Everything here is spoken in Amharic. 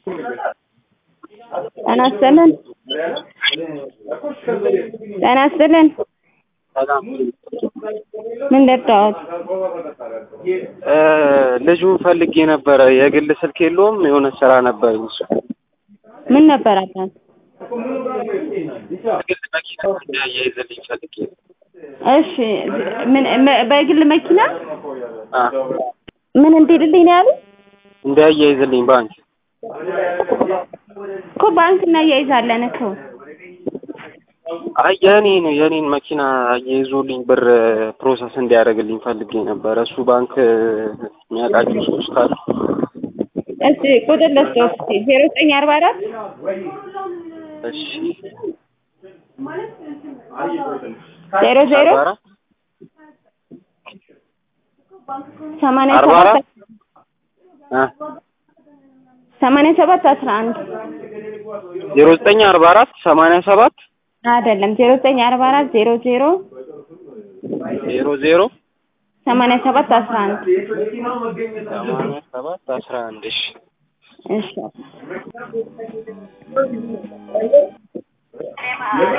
ጤና ይስጥልን ጤና ይስጥልን ሰላም ምን ልርዳዎት? ልጁን ፈልጌ ነበረ። የግል ስልክ የለውም። የሆነ ስራ ነበረኝ እሱ ምን ነበር አባት? የግል መኪና እንዲያያይዝልኝ ፈልጌ ነው። እሺ ምን መ- በግል መኪና አ ምን እንዲልልኝ ነው ያሉት? እንዲያያይዝልኝ ባንክ እኮ ባንክ እናያይዛለን እኮ አይ የኔን የኔን መኪና አያይዞልኝ ብር ፕሮሰስ እንዲያደርግልኝ ፈልጌ ነበረ። እሱ ባንክ የሚያውቃቸው ሰዎች ካሉ እሺ ቁጥር ልስጥዎት እስኪ ዜሮ ዘጠኝ አርባ አራት እሺ ዜሮ ዜሮ አርባ አራት ሰማንያ አርባ ሰባት አራት አ ሰማንያ ሰባት አስራ አንድ ዜሮ ዘጠኝ አርባ አራት ሰማንያ ሰባት አይደለም ዜሮ ዘጠኝ አርባ አራት ዜሮ ዜሮ ዜሮ ዜሮ ሰማንያ ሰባት አስራ አንድ ሰማንያ ሰባት አስራ አንድ እሺ እሺ